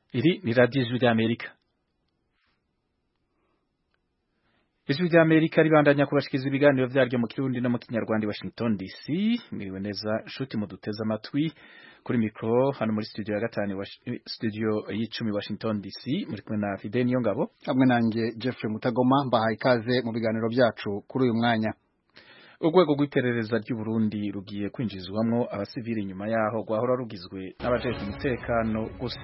Iri ni radiyo ijwi ry'Amerika ijwi ry'Amerika ribandanya kubashikiriza ibiganiro vyaryo mu kirundi no mu kinyarwanda i Washington DC mwiriwe neza nshuti muduteze amatwi kuri mikro hano muri studio ya gatanu studio y'icumi Washington DC muri kumwe na Fidel Niyongabo hamwe nanjye Jeffrey Mutagoma mbahaye ikaze mu biganiro byacu kuri uyu mwanya urwego rw'iperereza ry'u Burundi rugiye kwinjizwamwo abasivili nyuma yaho rwahora rugizwe n'abajejwe umutekano gusa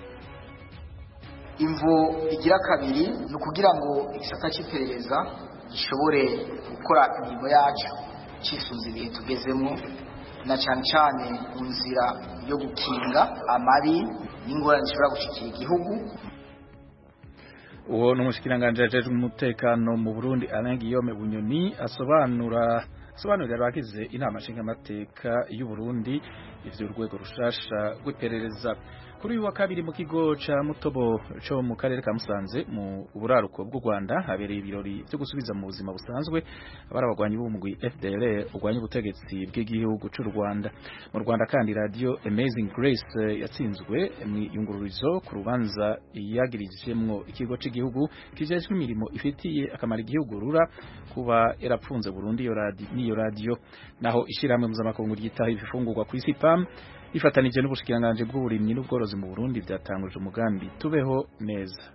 imvo igira kabiri ni ukugira ngo igisata cy'iperereza gishobore gukora imirimo yacu cyisunze ibihe tugezemo na cyane cyane mu nzira yo gukinga amabi n'ingorane zishobora gushyikira igihugu uwo ni umushikiranganji ajejwe umutekano mu Burundi Alain Guillaume Bunyoni asobanura asobanurira abagize inama nshingamateka y'u Burundi ivyo urwego rushasha rw'iperereza kuri uyu wa kabiri mu kigo ca Mutobo co mu karere ka Musanze mu buraruko bw'u Rwanda habereye ibirori vyo gusubiza mu buzima busanzwe abari abagwanyi b'umugwi FDL urwanya ubutegetsi bw'igihugu c'u Rwanda mu Rwanda kandi radio Amazing Grace yatsinzwe mu yungururizo ku rubanza yagirijemwo ikigo c'igihugu kijejwe imirimo ifitiye akamaro igihugu rura kuba yarapfunze Burundi iyo radio niyo radio naho ishiramwe mpuzamakungu ryitaho ibifungurwa ku isi PAM ifatanije n'ubushikiranganje bw'uburimyi n'ubworozi mu Burundi byatanguje umugambi tubeho neza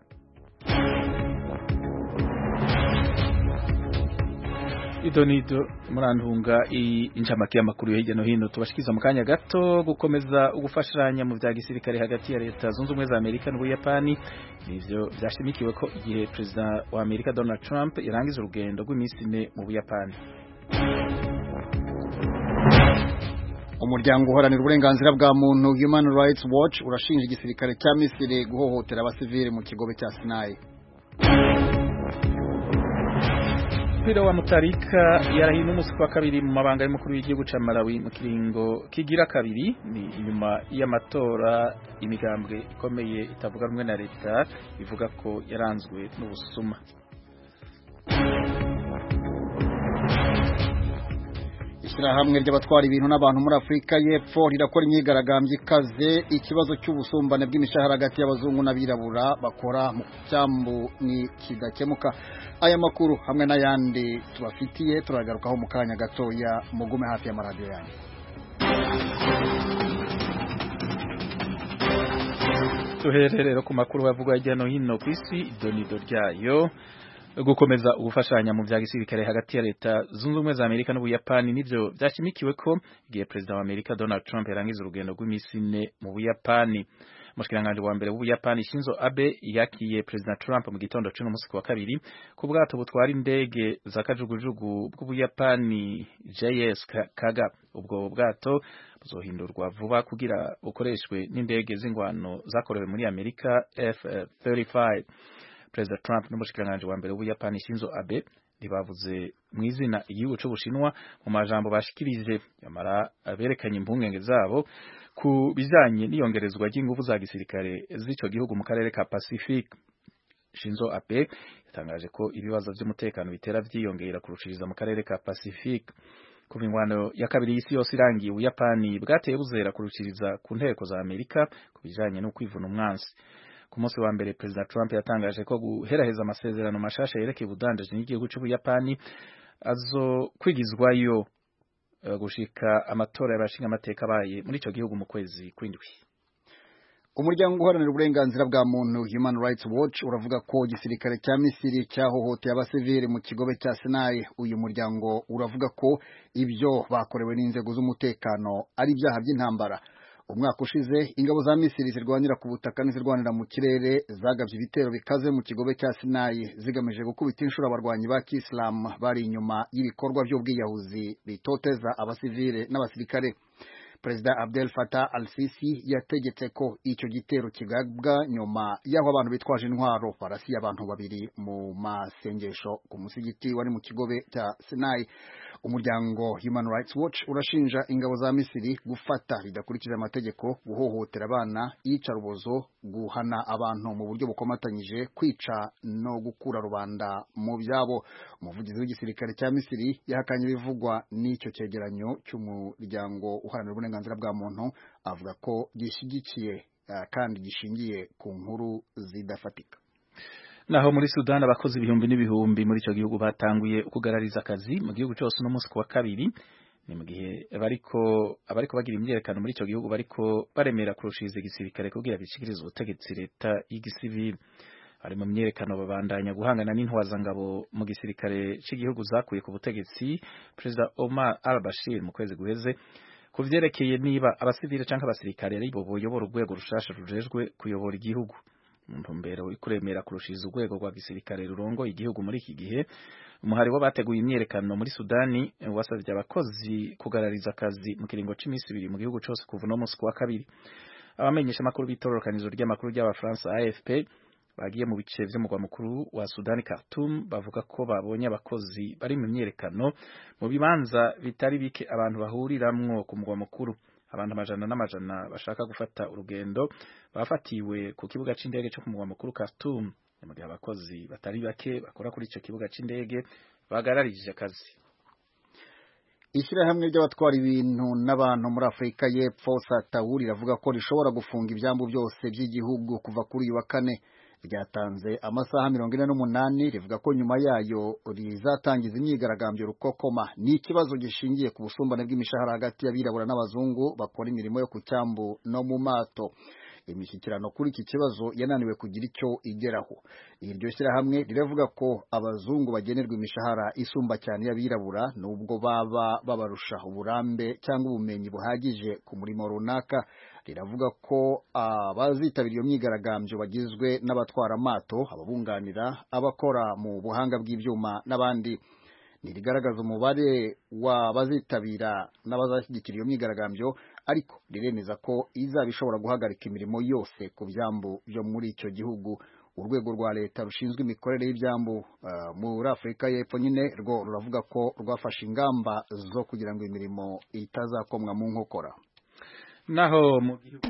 idonido murantunga incamake y'amakuru hirya no hino tubashikiza mu kanya gato gukomeza ugufashanya mu vya gisirikare hagati ya leta zunze ubumwe za Amerika n'Ubuyapani nivyo vyashimikiwe ko igihe perezida wa Amerika Donald Trump yarangiza urugendo rw'iminsi ine mu Buyapani umuryango uharanira uburenganzira bwa muntu Human Rights Watch urashinja igisirikare cya Misiri guhohotera abasivili mu kigobe cya Sinai Mpira wa Mutarika yarahiye n'umunsi wa kabiri mu mabanga y'umukuru w'igihugu ca Malawi mu kiringo kigira kabiri ni inyuma y'amatora imigambwe ikomeye itavuga rumwe na leta ivuga ko yaranzwe n'ubusuma ishyirahamwe ry'abatwara ibintu n'abantu muri Afurika y'Epfo rirakora imyigaragambyo ikaze ikibazo cy'ubusumbane bw'imishahara hagati y'abazungu n'abirabura bakora mu cyambu ni kidakemuka aya makuru hamwe n'ayandi tubafitiye turagarukaho mu kanya gatoya mugume hafi y'amaradiyo yanyu tuhererero ku makuru bavugwa hirya no hino ku isi idonido ryayo gukomeza ubufashanya mu vya gisirikare hagati ya leta zunze ubumwe za Amerika n'Ubuyapani nivyo vyashimikiwe ko igihe perezida wa Amerika Donald Trump yarangiza urugendo rw'imisi ine mu Buyapani Mushikiranganje wa mbere w'Ubuyapani Shinzo Abe yakiye perezida Trump mu gitondo cy'uno musi wa kabiri ku bwato butwara indege za kajugujugu bw'Ubuyapani JS Kaga ubwo bwato buzohindurwa vuba kugira bukoreshwe n'indege z'ingwano zakorewe muri Amerika F-35 Perezida Trump n'umushikiranganje wa mbere w'Ubuyapani Shinzo Abe ntibavuze mu izina igihugu c'Ubushinwa mu majambo bashikirije yamara berekanye impungenge zabo ku bijanye n'iyongerezwa ry'ingufu za gisirikare z'ico gihugu mu karere ka Pacific Shinzo Abe yatangaje ko ibibazo vy'umutekano bitera vyiyongera kurushiriza mu karere ka Pacific kuva ingwano ya kabiri y'isi yose irangiye Ubuyapani bwateye buzera kurushiriza ku nteko za Amerika ku bijanye no kwivuna umwansi ku munsi wa mbere Perezida Trump yatangaje ko guheraheza amasezerano mashasha yerekeye ubudandaji n'igihugu c'Ubuyapani azo kwigizwayo uh, gushika amatora y'abashinga amateka abaye muri ico gihugu mu kwezi kw'indwi umuryango uharanira uburenganzira bwa muntu Human Rights Watch uravuga ko igisirikare cya Misiri cyahohoteye abasivili mu kigobe cya Sinai uyu muryango uravuga ko ibyo bakorewe n'inzego z'umutekano ari ibyaha by'intambara umwaka ushize ingabo za Misiri zirwanira ku butaka n'izirwanira mu kirere zagabye ibitero bikaze mu kigobe cya Sinai zigamije gukubita inshuro abarwanyi ba Kiislamu bari inyuma y'ibikorwa by'ubwiyahuzi bitoteza abasivile n'abasirikare Perezida Abdel Fattah al-Sisi yategetse ko icyo gitero kigabwa nyuma y'aho abantu bitwaje intwaro barasiye abantu babiri mu masengesho ku musigiti wari mu kigobe cya Sinai umuryango Human Rights Watch urashinja ingabo za Misiri gufata bidakurikije amategeko guhohotera abana iyicarubozo guhana abantu mu buryo bukomatanyije kwica no gukura rubanda mu byabo umuvugizi w'igisirikare cya Misiri yahakanye ibivugwa n'icyo cyegeranyo cy'umuryango uharanira uburenganzira bwa muntu avuga ko gishyigikiye kandi gishingiye ku nkuru zidafatika naho muri Sudan abakozi ibihumbi n'ibihumbi muri ico gihugu batanguye kugarariza akazi mu gihugu cyose no munsi kuwa kabiri ni mu gihe bariko abariko bagira imyerekano muri ico gihugu bariko baremera kurushiriza igisirikare kugira bishikirize ubutegetsi leta y'igisivili ari mu myerekano babandanya guhangana n'intwazangabo mu gisirikare cy'igihugu zakuye ku butegetsi Perezida Omar al-Bashir mu kwezi guheze ku vyerekeye niba abasivile canke abasirikare ari bo boyobora urwego rushasha rujejwe kuyobora igihugu mu ntumbero ikuremera kurushiriza urwego rwa gisirikare rurongoye igihugu muri iki gihe umuhari w'abateguye imyerekano muri Sudani wasabye abakozi kugarariza akazi mu kiringo c'imisi ibiri mu gihugu cose kuva no munsi kuwa kabiri abamenyesha amakuru b'itororokanizo ry'amakuru ry'abafaransa AFP bagiye mu bice vy'umugwa mukuru wa Sudani Khartoum bavuga ko babonye abakozi bari mu myerekano mu bibanza bitari bike abantu bahuriramwo ku mugwa mukuru abantu amajana n'amajana bashaka gufata urugendo bafatiwe ku kibuga c'indege cyo ku mugwa mukuru Khartoum mu gihe abakozi batari bake bakora kuri ico kibuga c'indege bagararije akazi ishyirahamwe ry'abatwara ibintu n'abantu muri afurika y'epfo satawuri riravuga ko rishobora gufunga ibyambu byose by'igihugu kuva kuri uyu wa kane ryatanze amasaha mirongo ine n'umunani rivuga ko nyuma yayo rizatangiza imyigaragambyo rukokoma ni ikibazo gishingiye ku busumbane bw'imishahara hagati y'abirabura n'abazungu bakora imirimo yo ku cyambu no mu mato imishyikirano kuri iki kibazo yananiwe kugira icyo igeraho iryo shyirahamwe riravuga ko abazungu bagenerwa imishahara isumba cyane y'abirabura nubwo baba babarusha uburambe cyangwa ubumenyi buhagije ku murimo runaka riravuga ko abazitabira iyo myigaragambyo bagizwe n'abatwara amato ababunganira abakora mu buhanga bw'ibyuma n'abandi ntirigaragaza umubare w'abazitabira n'abazashyigikira iyo myigaragambyo ariko riremeza ko izaba ishobora guhagarika imirimo yose ku byambu byo muri icyo gihugu urwego rwa leta rushinzwe imikorere y'ibyambu uh, muri afurika y'epfo nyine rwo ruravuga ko rwafashe ingamba zo kugira ngo imirimo itazakomwa mu nkokora naho mu gihugu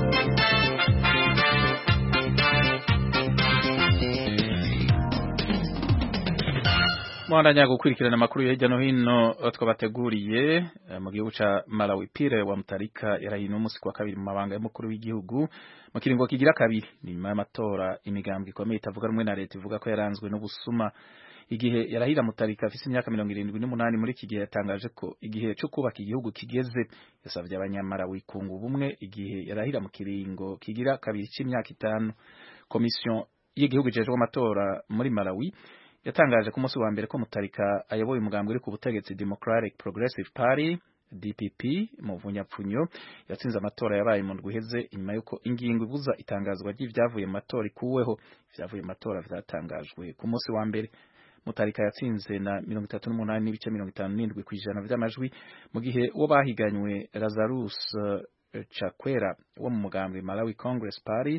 mwandanya gukurikirana amakuru hirya no hino twabateguriye mu gihugu ca Malawi Pire wa Mutarika yarahino umunsi kwa kabiri mu mabanga y'umukuru w'igihugu mu kiringo kigira kabiri nyuma y'amatora imigambwe ikomeye itavuga rumwe na leta ivuga ko yaranzwe n'ubusuma igihe yarahira Mutarika afise imyaka mirongo irindwi n'umunani muri iki gihe yatangaje ko igihe cyo kubaka igihugu kigeze yasavye abanyamalawi kunga ubumwe igihe yarahira mu kiringo kigira kabiri c'imyaka itanu komisiyo y'igihugu ijejwe amatora muri Malawi yatangaje ku munsi wa mbere ko Mutarika ayoboye umugambi uri ku butegetsi Democratic Progressive Party DPP mu vunyapfunyo yatsinze amatora yabaye mu ndwi iheze inyuma y'uko ingingo ibuza itangazwa ry'ivyavuye mu matora ikuweho ivyavuye mu matora vyatangajwe ku munsi wa mbere Mutarika yatsinze na mirongo itatu n'umunani n'ibice mirongo itanu n'indwi kw'ijana vy'amajwi mu gihe uwo bahiganywe Lazarus uh, Chakwera wo mu mugambi Malawi Congress Party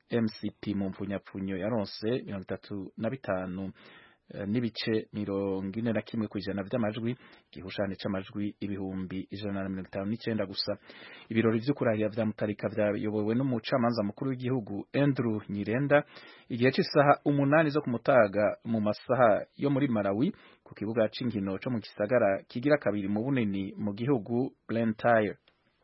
MCP mu mvunyapfunyo yaronse mirongo itatu na bitanu n'ibice mirongo ine na kimwe ku ijana vy'amajwi igihushane c'amajwi ibihumbi ijana na mirongo itanu n'icenda gusa ibirori vyo kurahira vya Mutarika vyayobowe n'umucamanza mukuru w'igihugu Andrew Nyirenda igihe c'isaha umunani zo kumutaga mu masaha yo muri Malawi ku kibuga c'inkino co mu gisagara kigira kabiri mu bunini mu gihugu Blantyre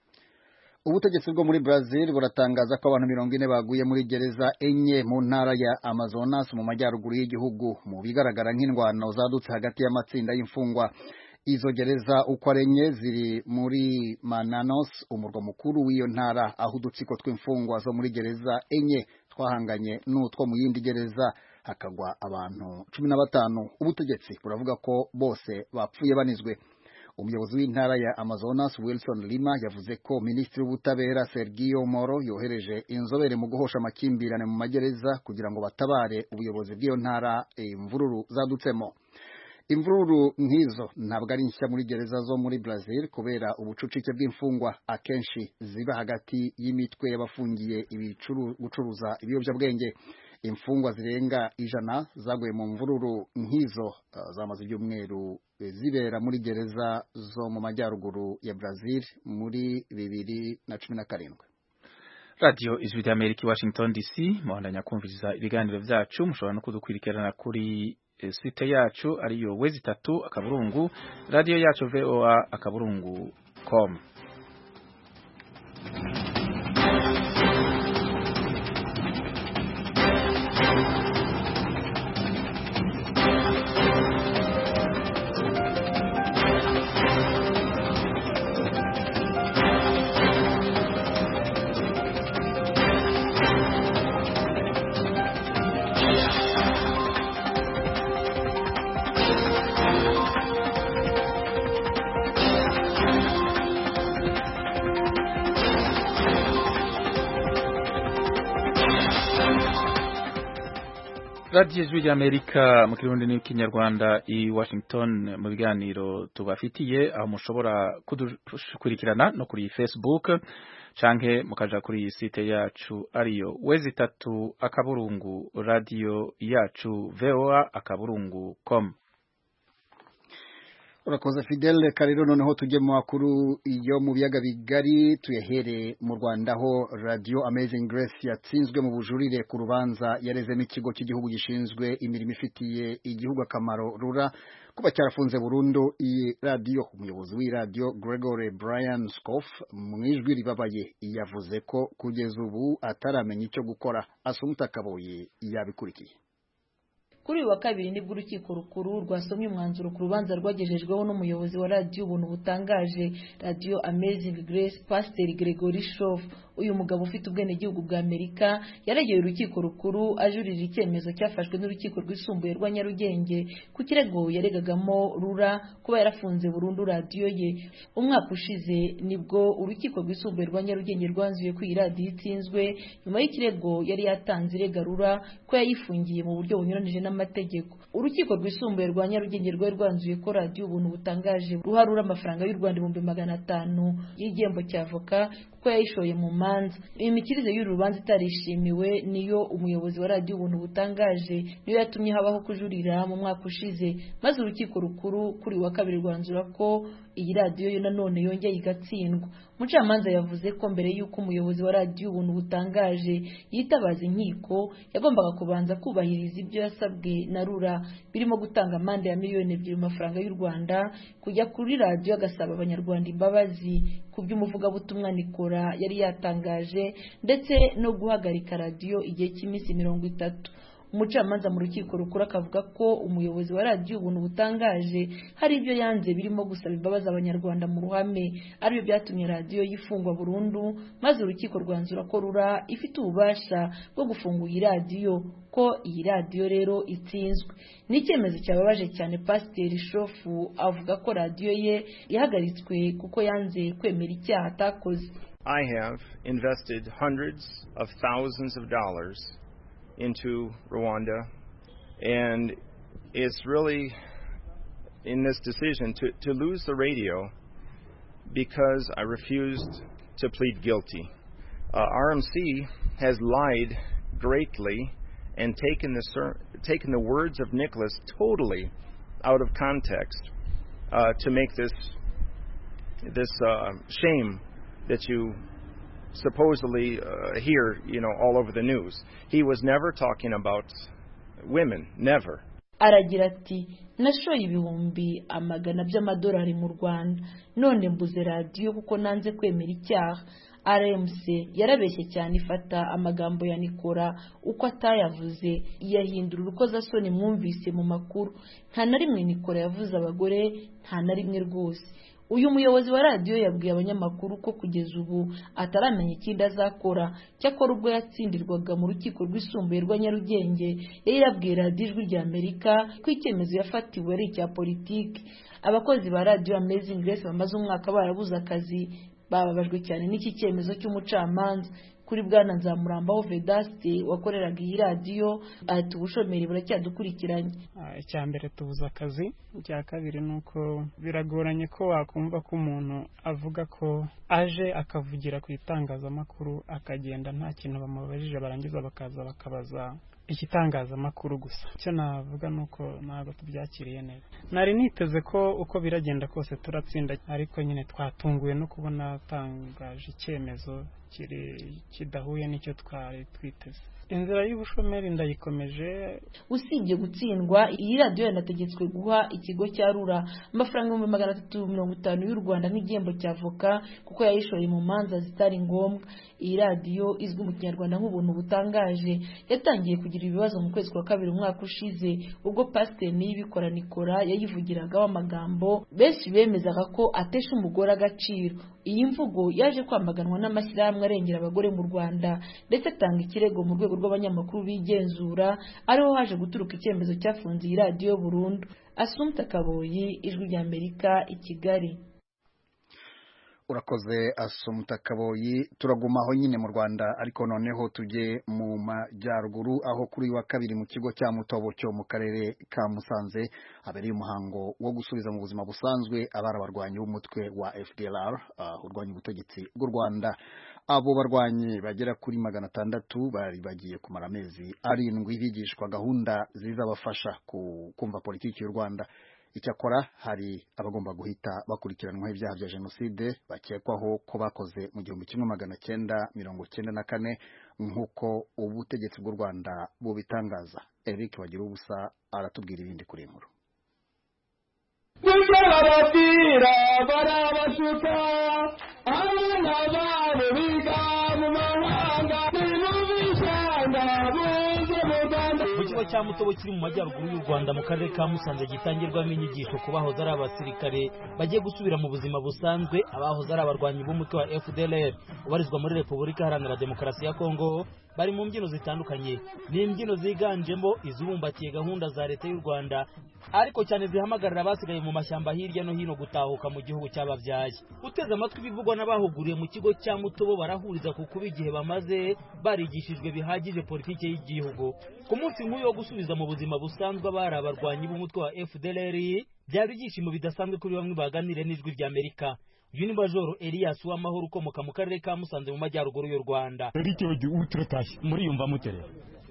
ubutegetsi bwo muri Brazil buratangaza ko abantu mirongo ine baguye muri gereza enye mu ntara ya Amazonas mu majyaruguru y'igihugu mu bigaragara nk'indwano zadutse hagati y'amatsinda y'imfungwa izo gereza uko ari enye ziri muri Mananos umurwa mukuru w'iyo ntara aho udutsiko tw'imfungwa zo muri gereza enye twahanganye n'utwo mu yindi gereza hakagwa abantu cumi na batanu ubutegetsi buravuga ko bose bapfuye banizwe umuyobozi w'intara ya Amazonas Wilson Lima yavuze ko minisitiri w'ubutabera Sergio Moro yohereje inzobere mu guhosha amakimbirane mu magereza kugira ngo batabare ubuyobozi bw'iyo ntara imvururu zadutsemo imvururu nk'izo ntabwo ari nshya muri gereza zo muri Brazil kubera ubucucike bw'imfungwa akenshi ziba hagati y'imitwe y'abafungiye gucuruza ibiyobyabwenge imfungwa zirenga ijana zaguye mu mvururu nk'izo uh, zamaze ibyumweru zibera muri gereza zo mu majyaruguru ya Brazil muri bibiri na cumi na karindwi radiyo ijwi rya amerika washington dc muhandanya kumviriza ibiganiro vyacu mushobora no kudukwirikirana kuri site yacu ariyo wezi itatu akaburungu radiyo yacu voa akaburungu com radiyo ijwi ry'amerika mu kirundi n'ikinyarwanda i washington mu biganiro tubafitiye aho mushobora kudukurikirana no kuri facebook canke mukaja kuri site yacu ariyo wezi itatu akaburungu radiyo yacu voa akaburungu com urakoze fidele karero noneho tujye mu makuru yo mu biyaga bigari tuyahere mu rwanda aho radio amazing grace yatsinzwe mu bujurire ku rubanza yarezemo ikigo cy'igihugu gishinzwe imirimo ifitiye igihugu akamaro rura kuba cyarafunze burundu iyi radiyo umuyobozi w'iyi radiyo gregory brian scoff mu ijwi ribabaye yavuze ko kugeza ubu ataramenya icyo gukora asumuta akaboye yabikurikiye kuri uyu wa kabiri nibwo urukiko rukuru rwasomye umwanzuro ku rubanza rwagejejweho n'umuyobozi wa radiyo ubuntu butangaje radiyo amazing grace pasiteri gregory shof uyu mugabo ufite ubwenegihugu bwa amerika yaregeye urukiko rukuru ajurira icyemezo cyafashwe n'urukiko rwisumbuye rwa nyarugenge ku kirego yaregagamo rura kuba yarafunze burundu radiyo ye umwaka ushize nibwo urukiko rwisumbuye rwa nyarugenge rwanzuye ko iyi radiyo itsinzwe nyuma y'ikirego yari yatanze irega rura ko yayifungiye mu buryo bunyuranije n'amategeko urukiko rwisumbuye rwa nyarugenge rwari rwanzuye ko radiyo ubuntu butangaje ruharura amafaranga y'u rwanda ibihumbi magana atanu y'igihembo cya avoka kuko yayishoye mu manza imikirize y'uru rubanza itarishimiwe niyo umuyobozi wa radiyo ubuntu butangaje niyo yatumye habaho kujurira mu mwaka ushize maze urukiko rukuru kuri wa kabiri rwanzura ko iyi radiyo yo nanone yongeye igatsindwa umucamanza yavuze ko mbere y'uko umuyobozi wa radiyo ubuntu butangaje yitabaza inkiko yagombaga kubanza kubahiriza ibyo yasabwe na rura birimo gutanga amande ya miliyoni ebyiri mu mafaranga y'u rwanda kujya kuri radiyo agasaba abanyarwanda imbabazi ku by'umuvugabutumwa nikora yari yatangaje ndetse no guhagarika radiyo igihe cy'iminsi mirongo itatu umucamanza mu rukiko rukuru akavuga ko umuyobozi wa radiyo ubuntu butangaje hari ibyo yanze birimo gusaba imbabazi abanyarwanda mu ruhame aribyo byatumye radiyo yifungwa burundu maze urukiko rwanzura ko rura ifite ububasha bwo gufunga iyi radiyo ko iyi radiyo rero itsinzwe ni icyemezo cyababaje cyane pasiteri shofu avuga ko radiyo ye yahagaritswe kuko yanze kwemera icyaha atakoze I have invested hundreds of thousands of dollars into Rwanda, and it's really in this decision to, to lose the radio because I refused to plead guilty. Uh, RMC has lied greatly and taken the, ser- taken the words of Nicholas totally out of context uh, to make this this uh, shame that you supposedly uh, hear, you know, all over the news. He was never talking about women, never. aragira ati nashoye ibihumbi amagana by'amadolari mu rwanda none mbuze radiyo kuko nanze kwemera icyaha rmc yarabeshye cyane ifata amagambo ya nikora uko atayavuze iyahindura urukozasoni mwumvise mu makuru nta na rimwe nikora yavuze abagore nta na rimwe rwose uyu muyobozi wa radiyo yabwiye abanyamakuru ko kugeza ubu ataramenya ikindi azakora cyakora ubwo yatsindirwaga mu rukiko rwisumbuye rwa nyarugenge yari yabwiye radiyo ijwi rya amerika ko icyemezo yafatiwe ari icya politiki abakozi ba radiyo amazing grace bamaze umwaka barabuze akazi bababajwe cyane n'iki cyemezo cy'umucamanza kuri bwana nzamurambaho vedaste wakoreraga iyi radiyo ati ubushomeri buracyadukurikiranye icya mbere tubuze akazi icya kabiri ni uko biragoranye ko wakumva ko umuntu avuga ko aje akavugira ku itangazamakuru akagenda nta kintu bamubajije barangiza bakaza bakabaza igitangazamakuru gusa icyo navuga ni uko ntabwo tubyakiriye neza nari niteze ko uko biragenda kose turatsinda ariko nyine twatunguwe no kubona atangaje icyemezo kidahuye n'icyo twari twiteze inzira y'ubushomeri ndayikomeje usibye gutsindwa iyi radiyo yanategetswe guha ikigo cya rura amafaranga ibihumbi magana atatu mirongo itanu y'u rwanda nk'igihembo cya avoka kuko yayishoye mu manza zitari ngombwa iyi radiyo izwi mu kinyarwanda nk'ubuntu butangaje yatangiye kugira ibibazo mu kwezi kwa kabiri umwaka ushize ubwo pasiteri niyibikora nikora yayivugiragaho amagambo benshi bemezaga ko atesha umugore agaciro iyi mvugo yaje kwamaganwa n'amashyirahamwe arengera abagore mu rwanda ndetse atanga ikirego mu rwego rw'abanyamakuru bigenzura ariho haje guturuka icyemezo cyafunze iyi radiyo burundu asumta kaboyi ijwi ry'amerika i kigali urakoze asumuta kaboyi turaguma aho nyine mu rwanda ariko noneho tujye mu majyaruguru aho kuri wa kabiri mu kigo cya mutobo cyo mu karere ka musanze habereye umuhango wo gusubiza mu buzima busanzwe abari abarwanyi b'umutwe wa fdlr uh, urwanya ubutegetsi bw'u rwanda abo barwanyi bagera kuri magana atandatu bari bagiye kumara amezi arindwi bigishwa gahunda zizabafasha kumva politiki y'u rwanda icyakora hari abagomba guhita bakurikiranwaho ibyaha bya jenoside bakekwaho ko bakoze mu gihumbi kimwe magana cyenda mirongo cyenda na kane nk'uko ubutegetsi bw'u rwanda bubitangaza eric bagira ubusa aratubwira ibindi kuri nkuru nibyo bababwira barabashuka abana babo biga mu mahanga ni mu bishanga buze mu rwanda mu kigo cya mutobo kiri mu majyaruguru y'u rwanda mu karere ka musanze gitangirwamo inyigisho ku bahoze ari abasirikare bagiye gusubira mu buzima busanzwe abahoze ari abarwanyi b'umutwe wa fdlr ubarizwa muri repubulika iharanira demokarasi ya kongo bari mu mbyino zitandukanye ni imbyino ziganjemo izibumbatiye gahunda za leta y'u rwanda ariko cyane zihamagarira abasigaye mu mashyamba hirya no hino gutahuka mu gihugu cy'ababyaye uteze amatwi ibivugwa n'abahuguriye mu kigo cya mutobo barahuriza ku kuba igihe bamaze barigishijwe bihagije politiki y'igihugu ku munsi nk'uyu wo gusubiza mu buzima busanzwe abari abarwanyi b'umutwe wa fdlr byaba ibyishimo bidasanzwe kuri bamwe baganire n'ijwi ry'amerika uyu ni majoro elias w'amahoro ukomoka mu karere ka musanze mu majyaruguru y'u rwanda erike ubu turatashye muriyumva mutere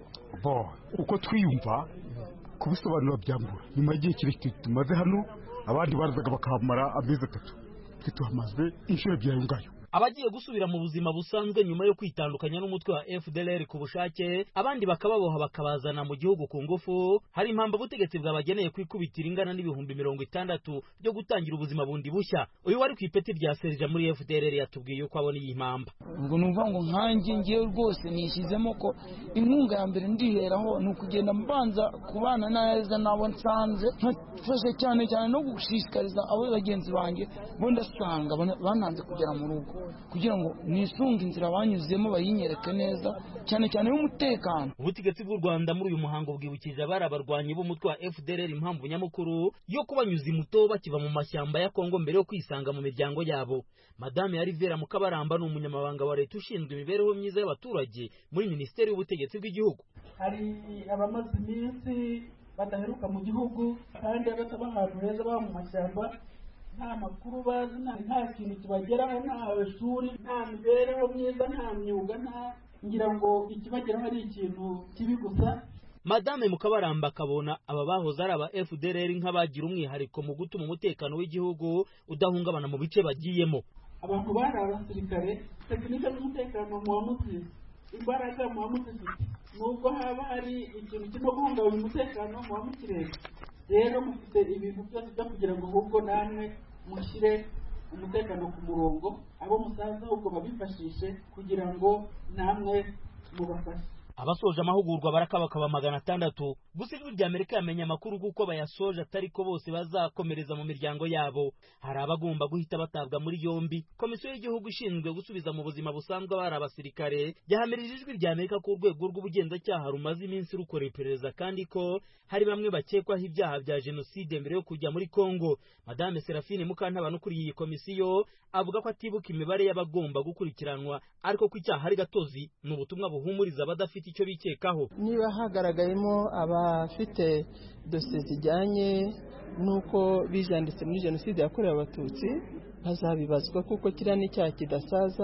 bo uko twiyumva kubisobanura byambura nyuma y'igihe kirekire tumaze hano abandi barazaga bakahamara amezi atatu twe tuhamaze inshuro ebyiri ayo ngayo abagiye gusubira mu buzima busanzwe nyuma yo kwitandukanya n'umutwe wa FDLR ku bushake abandi bakababoha bakabazana mu gihugu ku ngufu hari impamvu ubutegetsi bwabageneye kwikubitira ingana n'ibihumbi mirongo itandatu byo gutangira ubuzima bundi bushya uyu wari ku ipeti rya serija muri FDLR yatubwiye uko abona iyi mpamba ubwo numva ngo nkanjye ngewe rwose nishyizemo ko inkunga ya mbere ndiheraho ni ukugenda mbanza kubana neza nabo nsanze nkafasha cyane cyane no gushishikariza abo bagenzi banjye bo ndasanga bananze kugera mu rugo kugira ngo nisunge inzira banyuzemo bayinyereke neza cyane cyane y'umutekano ubutegetsi bw'u rwanda muri uyu muhango bwibukije abari abarwanyi b'umutwe wa fdr impamvu nyamukuru yo kubanyuza imuto bakiva mu mashyamba ya kongo mbere yo kwisanga mu miryango yabo madame ya rivera mukabaramba ni umunyamabanga wa leta ushinzwe imibereho myiza y'abaturage muri minisiteri y'ubutegetsi bw'igihugu hari abamaze iminsi badaheruka mu gihugu kandi bataba ahantu heza baba mu mashyamba nta makuru bazi nta kintu kibageraho nta shuri nta mibereho myiza nta myuga nta ngira ngo ikibageraho ari ikintu kibi gusa madame mukabaramba akabona aba bahoze ari aba fdr nk'abagira umwihariko mu gutuma umutekano w'igihugu udahungabana mu bice bagiyemo abantu bari abasirikare tekinike z'umutekano muba muzizi imbaraga muba muzifite nubwo haba hari ikintu kirimo guhungabanya umutekano muba mukireba rero mufite ibintu byose byo kugira ngo ahubwo namwe mushyire umutekano ku murongo abo musaza ahubwo babifashishe kugira ngo namwe mubafashe abasoje amahugurwa barakabakaba magana atandatu gusa ijwi rya amerika yamenye amakuru kuko bayasoje atari ko bose bazakomereza mu miryango yabo hari abagomba guhita batabwa muri yombi komisiyo y'igihugu ishinzwe gusubiza mu buzima busanzwe abari abasirikare yahamirije ijwi rya amerika ko urwego rw'ubugenzacyaha rumaze iminsi rukora iperereza kandi ko hari bamwe bakekwaho ibyaha bya jenoside mbere yo kujya muri kongo madame serafine mukantabana ukuriye iyi komisiyo avuga ko atibuka imibare y'abagomba gukurikiranwa ariko ko icyaha ari gatozi ni ubutumwa buhumuriza abadafite icyo bikekaho niba hagaragayemo abafite dosiye zijyanye n'uko bijanditse muri jenoside yakorewe abatutsi bazabibazwa kuko kiriya ni icyaha kidasaza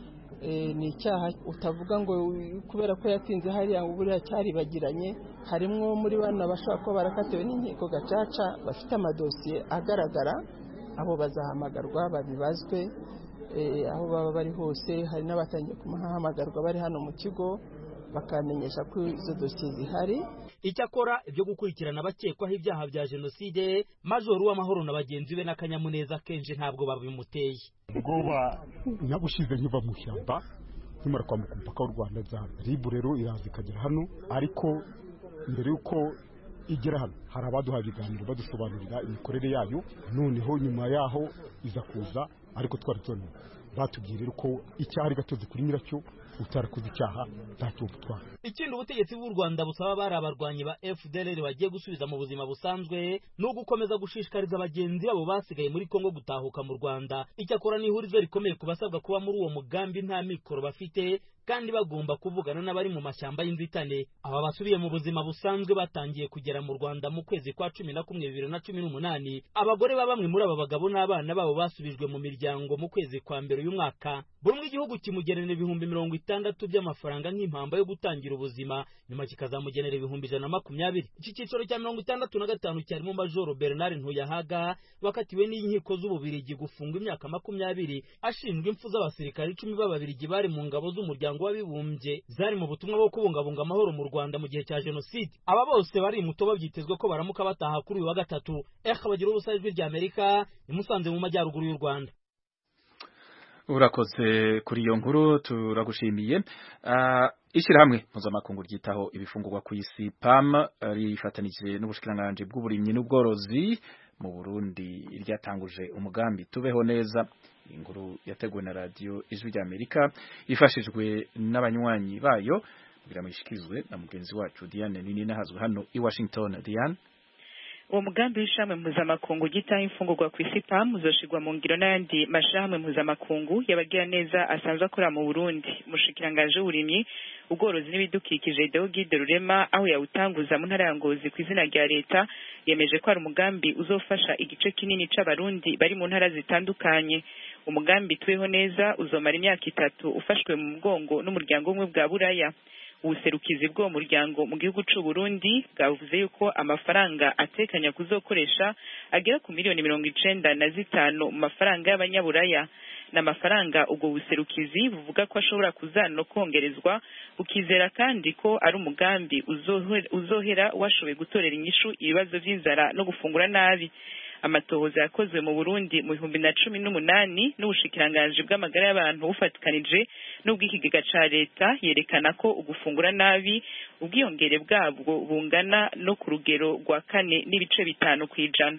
ni icyaha utavuga ngo kubera ko yatinze hariya ngo buriya cyaribagiranye harimo muri bano bashobora kuba barakatiwe n'inkiko gacaca bafite amadosiye agaragara abo bazahamagarwa babibazwe aho baba bari hose hari n'abatangiye kumahamagarwa bari hano mu kigo bakamenyesha ko izo dosiye zihari icyakora ibyo gukurikirana abakekwaho ibyaha bya jenoside majoro w'amahoro na bagenzi be n'akanyamuneza kenshi ntabwo babimuteye ubwoba nabushize nkiva mu ishyamba nkimara kwambuka umupaka w'u rwanda za ribu rero iraza ikagera hano ariko mbere y'uko igera hano hari abaduhaye ibiganiro badusobanurira imikorere yayo noneho nyuma yaho iza kuza ariko twari tubona batubwiye rero ko icyaha ari gatozi kuri nyiracyo utarakoze icyaha ntacyo butwara ikindi ubutegetsi bw'u rwanda busaba bari abarwanyi ba fdlr bagiye gusubiza mu buzima busanzwe ni ugukomeza gushishikariza bagenzi babo basigaye muri kongo gutahuka mu rwanda icyakora ni ihurizo rikomeye ku basabwa kuba muri uwo mugambi nta mikoro bafite kandi bagomba kuvugana n'abari mu mashyamba y'inzitane aba basubiye mu buzima busanzwe batangiye kugera mu rwanda mu kwezi kwa cumi na kumwe bibiri na cumi n'umunani abagore ba bamwe muri aba bagabo n'abana babo basubijwe mu miryango mu kwezi kwa mbere uyu mwaka buri umwe igihugu kimugenera ibihumbi mirongo itandatu by'amafaranga nk'impamba yo gutangira ubuzima nyuma kikazamugenera ibihumbi ijana na makumyabiri iki cyiciro cya mirongo itandatu na gatanu cyarimo majoro bernard ntuyahaga bakatiwe n'inkiko z'ububirigi gufungwa imyaka makumyabiri ashinjwa impfu z'abasirikare icumi b'ababirigi bari mu ngabo z'umuryango w'abibumbye zari mu butumwa bwo kubungabunga amahoro mu rwanda mu gihe cya jenoside aba bose bari muto byitezwe ko baramuka bataha kuri uyu wa gatatu eka bagira ubusa ijwi rya amerika imusanze mu majyaruguru y'u rwanda urakoze kuri iyo nkuru turagushimiye uh, ishyirahamwe mpuzamakungu ryitaho ibifungurwa ku isi pam rifatanije n'ubushikiranganji bw'uburimyi n'ubworozi mu burundi ryatanguje umugambi tubeho neza inkuru yateguwe na radiyo ijwi rya amerika ifashijwe n'abanywanyi bayo kugira ngo ishikirizwe na mugenzi wacu diane nini nahazwe hano i washington diane uwo mugambi w'ishamwe mpuzamakungu gitaho imfungurwa ku isi pam uzoshirwa mu ngiro n'ayandi mashyirahamwe mpuzamakungu y'abagira neza asanzwe akora mu burundi umushikirangaje w'uburimyi ubworozi n'ibidukikije deogide rurema aho yawutanguza mu ntara ya ngozi ku izina rya leta yemeje ko hari umugambi uzofasha igice kinini c'abarundi bari mu ntara zitandukanye umugambi tubeho neza uzomara imyaka itatu ufashwe mu mugongo n'umuryango umwe bwa buraya ubuserukizi bw'uwo muryango mu gihugu c'u Burundi bwavuze yuko amafaranga atekanya kuzokoresha agera ku miliyoni mirongo icenda na zitanu mu mafaranga y'abanyaburaya n'amafaranga ubwo buserukizi buvuga ko ashobora kuzana kongerezwa bukizera kandi ko ari umugambi uzohera washoboye gutorera inyishu ibibazo vy'inzara no gufungura nabi amatohoza yakozwe mu Burundi mu bihumbi na cumi n'umunani n'ubushikiranganji bw'amagara y'abantu bufatikanije n'ubw'ikigega ca leta yerekana ko ugufungura nabi ubwiyongere bwabwo bungana no ku rugero rwa kane n'ibice bitanu kw'ijana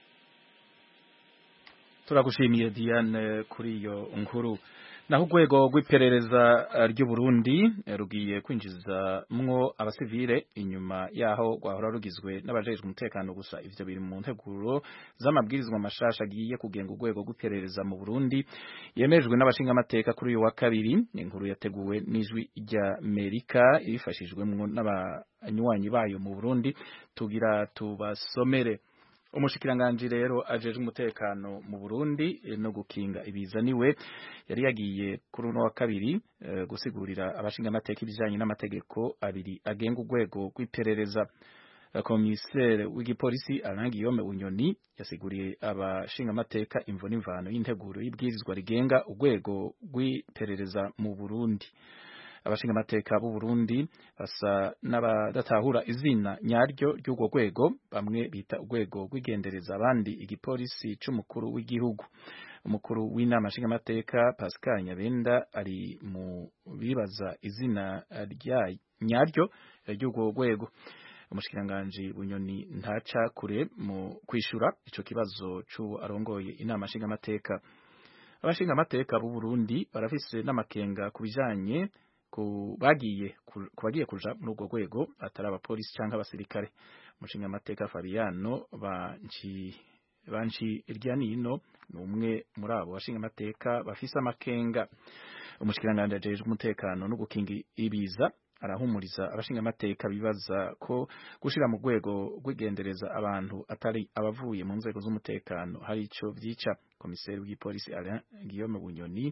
turagushimiye Diane kuri iyo nkuru naho urwego rw'iperereza ry'u Burundi rugiye kwinjiza mwo abasivile inyuma yaho rwahora rugizwe n'abajejwe umutekano gusa ivyo biri mu nteguro z'amabwirizwa mashasha agiye kugenga urwego rw'iperereza mu Burundi yemejwe n'abashinga amateka kuri uyu wa kabiri inkuru yateguwe n'ijwi rya Amerika ibifashijwemwo n'abanywanyi bayo mu Burundi tugira tubasomere umushikiranganji rero ajejwe umutekano mu Burundi no gukinga ibiza niwe yari yagiye kuri uno wa kabiri uh, gusigurira abashinga amateka ibijanye n'amategeko abiri agenga urwego rw'iperereza komisere w'igipolisi Alain Guillaume Unyoni yasiguriye abashinga amateka imvo n'imvano y'integuro y'ibwirizwa rigenga urwego rw'iperereza mu Burundi abashinga amateka b'u Burundi basa n'abadatahura izina nyaryo ry'urwo rwego bamwe bita urwego rw'igendereza abandi igipolisi c'umukuru w'igihugu umukuru w'inama nshinga amateka Pascal Nyabenda ari mu bibaza izina rya nyaryo ry'urwo rwego umushikiranganji bunyoni ntaca kure mu kwishura ico kibazo c'uwo arongoye inama nshinga amateka abashinga amateka b'u Burundi barafise n'amakenga ku bijanye ku bagiye ku bagiye kuja muri urwo rwego atari abapolisi cyangwa abasirikare umushinga amateka Fabiano banci banci irya nino ni umwe muri abo bashinga amateka bafise amakenga umushikiranganje ajejwe umutekano no gukinga ibiza arahumuriza abashinga amateka bibaza ko gushira mu rwego rw'igendereza abantu atari abavuye mu nzego z'umutekano hari ico vyica komiseri w'igipolisi Alain Guillaume Bunyoni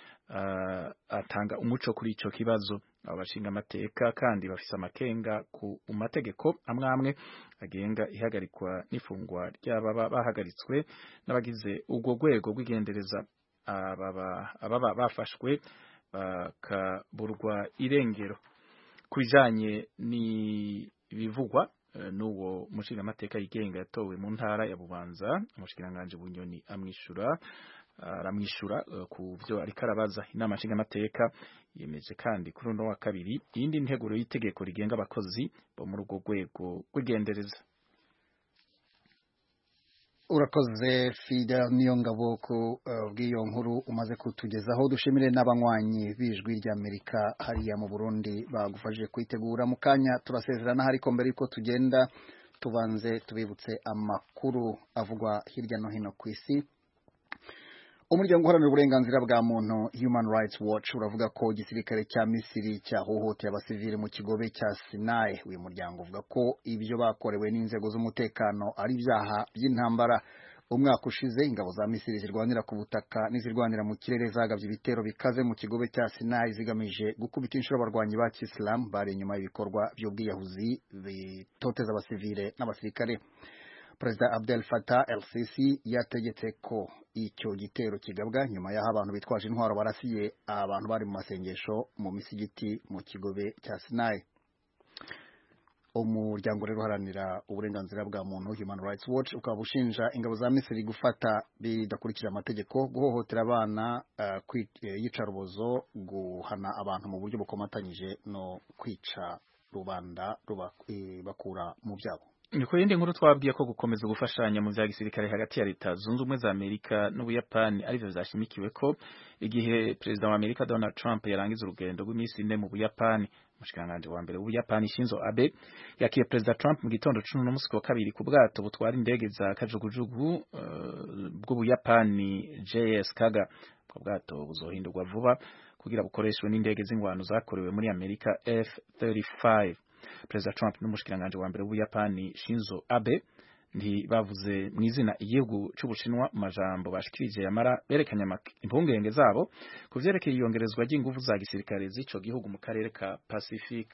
uh, atanga umuco kuri ico kibazo abo bashinga amateka kandi bafise amakenga ku mategeko amwe amwe agenga ihagarikwa n'ifungwa ry'ababa bahagaritswe n'abagize urwo rwego rw'igendereza ababa ababa bafashwe bakaburwa irengero kujanye ni bivugwa n'uwo mushinga amateka yigenga yatowe mu ntara ya Bubanza umushikiranganje bunyoni amwishura aramwishura ku byo ariko arabaza inama nshinga amateka yemeje kandi kuri uno wa kabiri iyindi nteguro y'itegeko rigenga abakozi bo muri urwo rwego rw'igendereza urakoze fida niyo ngabo ku bw'iyo nkuru umaze kutugezaho dushimire n'abanywanyi b'ijwi ry'amerika hariya mu burundi bagufashije kwitegura mu kanya turasezerana ariko mbere y'uko tugenda tubanze tubibutse amakuru avugwa hirya no hino ku isi umuryango uharanira uburenganzira bwa muntu human rights watch uravuga ko igisirikare cya misiri cyahohoteye abasivili mu kigobe cya sinai uyu muryango uvuga ko ibyo bakorewe n'inzego z'umutekano ari ibyaha by'intambara umwaka ushize ingabo za misiri zirwanira ku butaka n'izirwanira mu kirere zagabye ibitero bikaze mu kigobe cya sinai zigamije gukubita inshuro abarwanyi ba kisilamu bari inyuma y'ibikorwa by'ubwiyahuzi bitoteza abasivile n'abasirikare perezida abdel fatah el sisi yategetse ko icyo gitero kigabwa nyuma y'aho abantu bitwaje intwaro barasiye abantu bari mu masengesho mu misigiti mu kigobe cya sinai umuryango rero uharanira uburenganzira bwa muntu human rights watch ukaba ushinja ingabo za misiri gufata bidakurikije amategeko guhohotera abana uh, yicarubozo guhana abantu mu buryo bukomatanyije no kwica rubanda bakura mu byabo ni ku yindi nkuru twabwiye ko gukomeza gufashanya mu bya gisirikare hagati ya leta zunze ubumwe za amerika n'ubuyapani aribyo byashimikiwe ko igihe perezida wa amerika donald trump yarangiza urugendo rw'iminsi ine mu buyapani umushikiranganji wa mbere w'ubuyapani shinzo abe yakiye perezida trump mu gitondo cumi n'umunsi wa kabiri ku bwato butwara indege za kajugujugu uh, bw'ubuyapani js kaga ubwo bwato buzohindurwa vuba kugira bukoreshwe n'indege z'ingwano zakorewe muri amerika f-35 perezida trump n'umushikiranganji wa mbere w'ubuyapani shinzo abe ntibavuze mu izina igihugu c'ubushinwa mu majambo bashikirije yamara berekanye impungenge zabo ku vyerekeye iyongerezwa ry'inguvu za gisirikare z'ico gihugu mu karere ka pacifique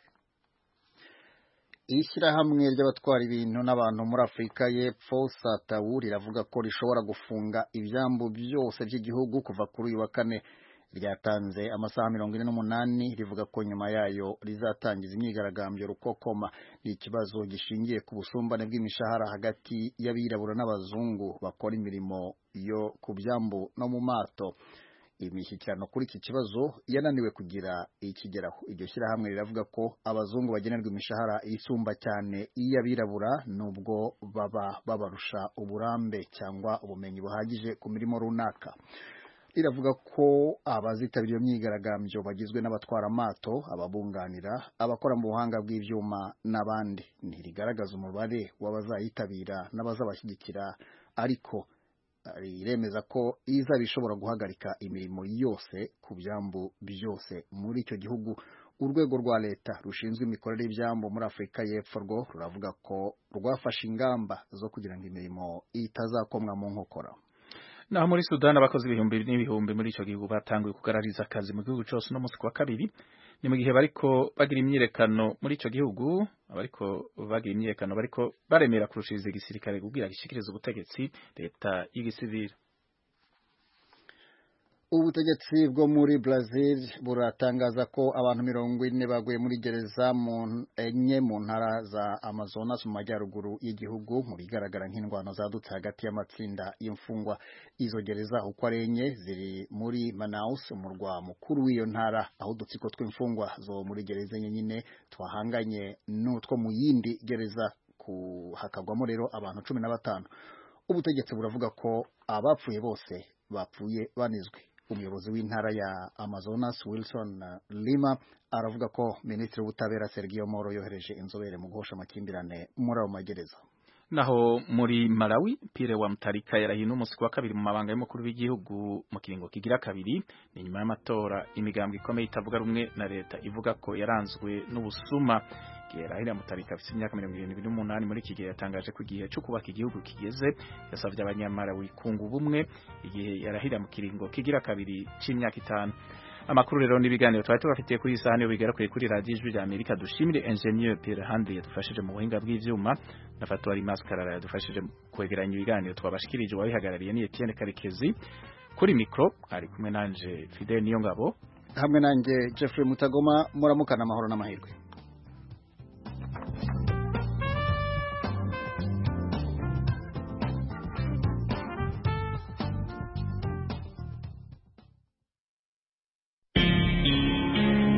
ishyirahamwe ry'abatwara ibintu n'abantu muri afurika y'epfo satawu riravuga ko rishobora gufunga ibyambu byose by'igihugu kuva kuri uyu wa kane ryatanze amasaha mirongo ine n'umunani rivuga ko nyuma yayo rizatangiza imyigaragambyo rukokoma ni ikibazo gishingiye ku busumbane bw'imishahara hagati y'abirabura n'abazungu bakora imirimo yo ku byambu no mu mato imishyikirano kuri iki kibazo yananiwe kugira ikigeraho iryo shyirahamwe riravuga ko abazungu bagenerwa imishahara isumba cyane iy'abirabura nubwo baba babarusha uburambe cyangwa ubumenyi buhagije ku mirimo runaka riravuga ko abazitabira iyo myigaragambyo bagizwe n'abatwara amato ababunganira abakora mu buhanga bw'ibyuma n'abandi ntirigaragaza umubare w'abazayitabira n'abazabashyigikira ariko riremeza ko izaba ishobora guhagarika imirimo yose ku byambu byose muri icyo gihugu urwego rwa leta rushinzwe imikorere y'ibyambu muri afurika y'epfo rwo ruravuga ko rwafashe ingamba zo kugira ngo imirimo itazakomwa mu nkokora naho muri Sudan abakozi ibihumbi n'ibihumbi muri ico gihugu batanguye kugarariza akazi mu gihugu cyose no musi wa kabiri ni mu gihe bariko bagira imyirekano muri ico gihugu abariko bagira imyirekano bariko baremera kurushiriza igisirikare kugira gishikirize ubutegetsi leta y'igisivili ubutegetsi bwo muri Brazil buratangaza ko abantu mirongo ine baguye muri gereza mu enye mu ntara za Amazonas mu majyaruguru y'igihugu mu bigaragara nk'indwano zadutse hagati y'amatsinda y'imfungwa izo gereza uko ari enye ziri muri Manaus umurwa mukuru w'iyo ntara aho udutsiko tw'imfungwa zo muri gereza enye nyine twahanganye n'utwo mu yindi gereza hakagwamo rero abantu cumi na batanu ubutegetsi buravuga ko abapfuye bose bapfuye banizwe umuyobozi w'intara ya Amazonas Wilson Lima aravuga ko minisitiri w'ubutabera Sergio Moro yohereje inzobere mu guhosha amakimbirane muri ayo magereza naho muri Malawi Pire wa Mutarika yarahiye n'umunsi wa kabiri mu mabanga y'umukuru w'igihugu mu kiringo kigira kabiri ni nyuma y'amatora imigambwe ikomeye itavuga rumwe na leta ivuga ko yaranzwe n'ubusuma Rahira Mutarika afite imyaka mirongo irindwi n'umunani muri iki gihe yatangaje ko igihe cyo kubaka igihugu kigeze yasabye abanyamalawi kunga ubumwe igihe yarahira mu kiringo kigira kabiri c'imyaka itanu amakuru rero n'ibiganiro twari tubafitiye kuri iyi saha niyo bigarakuye kuri radiyo ijwi rya amerika dushimire engineer Pierre Handley yadufashije mu buhinga bw'ivyuma na Fatwari Maskarara yadufashije kwegeranya ibiganiro twabashikirije wabihagarariye ni Etienne Karekezi kuri mikro ari kumwe nanje Fidel Niyongabo hamwe nanjye Jeffrey Mutagoma muramukana amahoro n'amahirwe